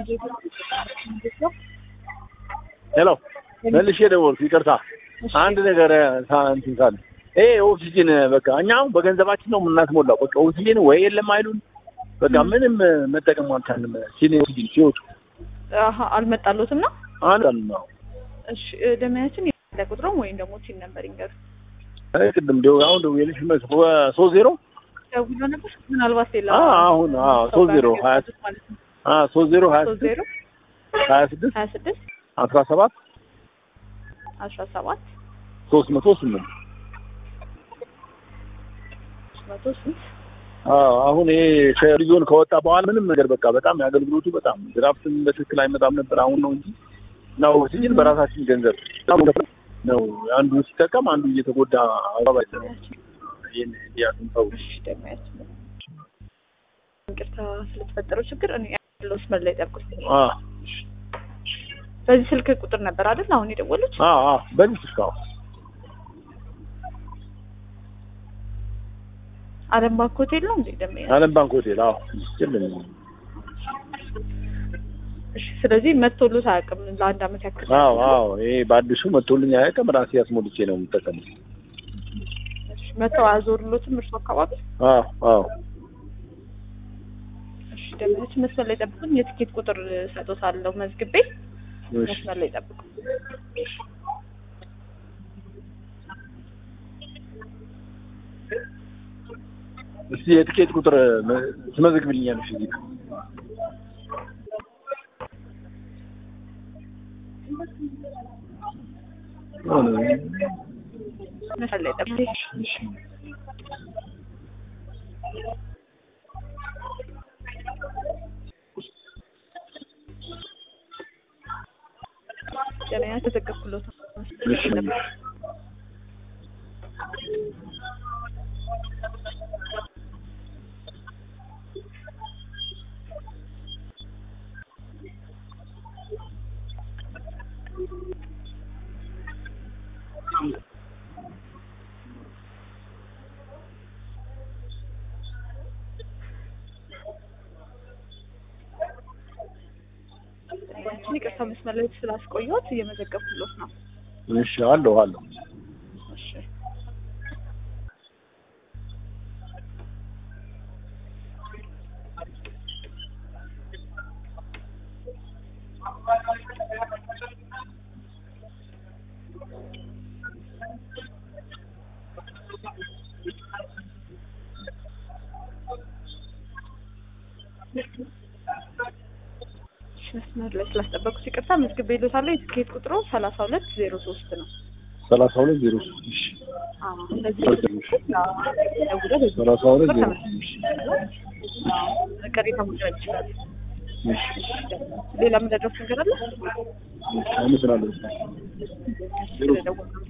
ሄሎ መልሼ ደወልኩ። ይቅርታ አንድ ነገር እንትን ካለ ይሄ ኦክሲጅን በቃ እኛ አሁን በገንዘባችን ነው የምናስሞላው። በቃ ኦክሲጅን ወይ የለም አይሉን በቃ ምንም መጠቀም አልቻልንም። ሲኔ ኦክሲጅን ሲወጡ አሀ አልመጣሎትም ነው። አንዳንድ ነው እሺ ደመያችን ያለ ቁጥሩም ወይም ደግሞ ሲል ነበር ይንገሩ። አይ ቅድም ደው አሁን ደውዬልሽ መስ ሶስት ዜሮ ደውሎ ነበር ምናልባት ሌላ አ አሁን አ ሶስት ዜሮ ሀያ አ ሶስት ዜሮ ሀያ ሶስት ዜሮ ሀያ ስድስት ሀያ ስድስት አስራ ሰባት አስራ ሰባት ሶስት መቶ ስምንት መቶ ስንት አዎ አሁን ይሄ ከሪዞን ከወጣ በኋላ ምንም ነገር በቃ በጣም የአገልግሎቱ በጣም ድራፍትም በትክክል አይመጣም ነበር። አሁን ነው እንጂ ነው ኦክሲጅን በራሳችን ገንዘብ ነው አንዱ ሲጠቀም አንዱ እየተጎዳ አባባይ ነው። ይሄን እንዲያቱን ሰው እሺ ደመያችን ይቅርታ ስለተፈጠረው ችግር እኔ ያለው መስመር ላይ ጠብቁኝ። አ በዚህ ስልክ ቁጥር ነበር አይደል አሁን የደወሉት? አ አ በዚህ እስካሁን አለም ባንክ ሆቴል ነው እንዴ ደመያ? አለም ባንክ ሆቴል አዎ ይችላል። እሺ ስለዚህ መቶሎት አያውቅም ለአንድ አመት ያክል። አዎ አዎ ይሄ በአዲሱ መቶልኝ አያውቅም። ራሴ ያስሞልቼ ነው የምጠቀመው። እሺ መተው አያዞርሎትም እርሱ አካባቢ? አዎ አዎ እሺ ደመያችን መስመር ላይ ጠብቁኝ። የትኬት ቁጥር ሰጦታለሁ መዝግቤ እሺ መስመር ላይ ጠብቁ። እስቲ የትኬት ቁጥር መ- ትመዘግብልኛለሽ እዚህ ጋር? መስመር ላይ ጠብቁ። እሺ ደመያ ተዘገብኩሎት። እሺ ደመያችን ይቅርታ መስመር ላይ ስላስቆየሁት እየመዘገብኩሎት ነው። እሺ አለሁ አለሁ እሺ እሺ፣ መስመር ላይ ስላስጠበቁት ይቅርታ መዝግቤ ይሎታለሁ። የትኬት ቁጥሩ ሰላሳ ሁለት ዜሮ ሶስት ነው። ሰላሳ ሁለት ዜሮ ሶስት እሺ አዎ እንደዚህ ደውሎ በዚህ ሰላሳ ሁለት ዜሮ ቅሬታ ማቅረብ ይችላል። እሺ ሌላ የምንደረስ ነገር አለ? እሺ አመሰግናለሁ። ስለደወሉ